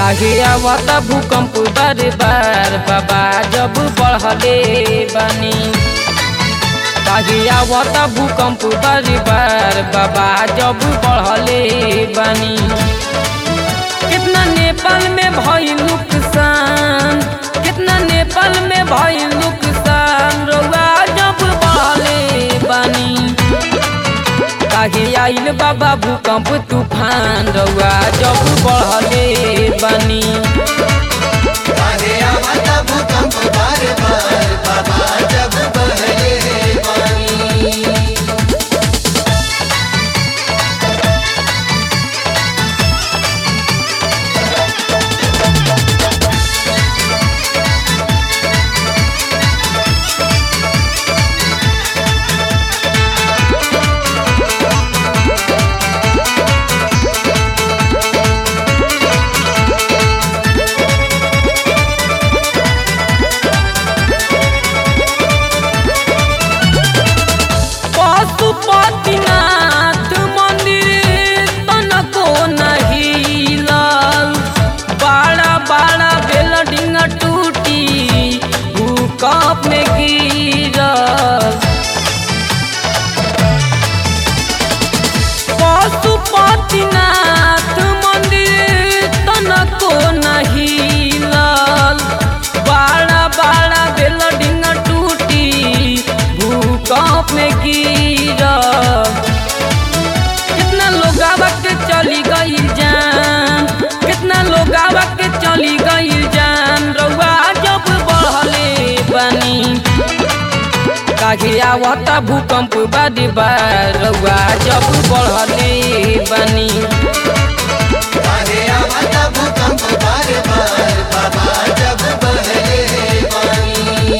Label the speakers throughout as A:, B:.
A: काहे आवता भूकंप बार बार बाबा जब बढ़ले बानी काहे आवता भूकंप बार बार बाबा जब बढ़ले बानी कितना नेपाल में भई नुकसान कितना नेपाल में भई नुकसान रउआ जब बढ़ले बानी काहे आइल बाबा भूकंप तूफान रउआ जब बढ़ले बानी
B: काहे आवता भूकंप बार बार बाबा जब बहले पानी
A: पशुपतिनाथ मंदिर तनको नहीं लाल बड़ा बड़ा बिल्डिंग टूटी भूकंप में गिरल पशुपतिनाथ मंदिर तनको नहीं लाल बड़ा बड़ा बिल्डिंग टूटी भूकंप में गिरल कितना लोग के चली गई जान कितना लोग के चली गई जान रउआ जब बढ़ले बनी काहे आवता भूकंप बारी बार रउआ जब बढ़ले बनी
B: काहे आवता भूकंप बार बार बाबा जब बहले पानी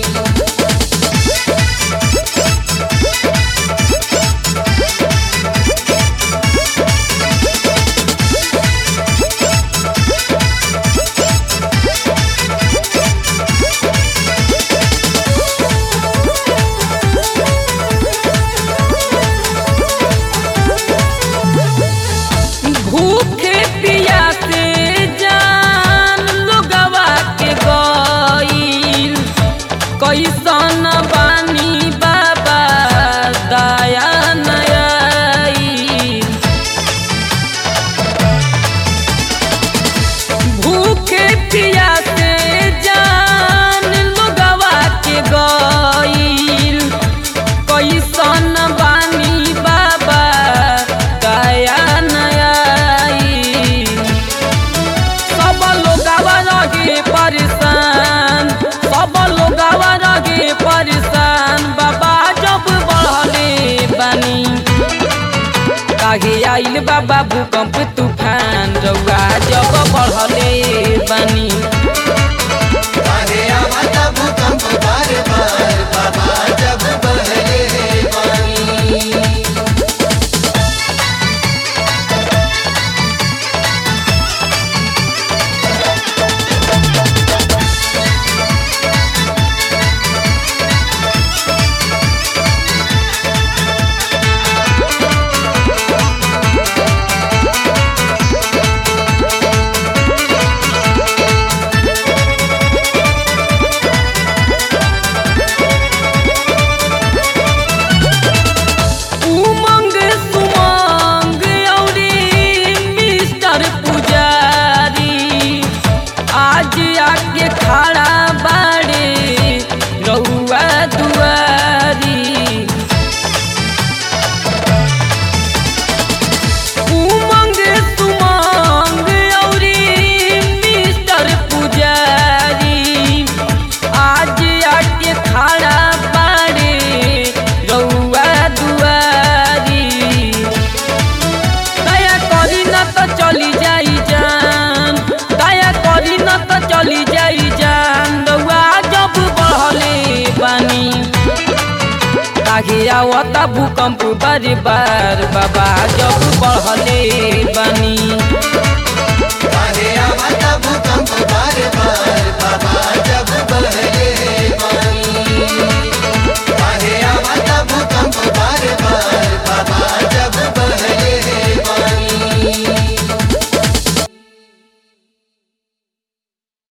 A: भूखे पियासे जान लोगवा के गईल कैसन बानी बाबा दया नयाई भूखे पियासे जान लोगवा के गईल कैसन बानी बाबा दया नयाई सब लोगवा रहे परेशान सब लोगवा रहे परेशान बाबा जब बढ़ले बानी काहे आइल बाबा भूकंप तूफान रउआ जब बढ़ले बानी
B: काहे आवता भूकंप बार बार बाबा जब बहले पानी
A: उमंग सुमंग औरी मिस्टर पुजारी आज आके खड़ा बाड़े रउआ दुआरी उमंग सुमंग औरी मिस्टर पुजारी आज आके खड़ा बाड़े रउआ दुआरी दया करी न त चली जाई जान दया करी न त चली जाई जान रउआ जब बढ़ले बानी काहे आवता भूकंप बारी बार बाबा जब बढ़ले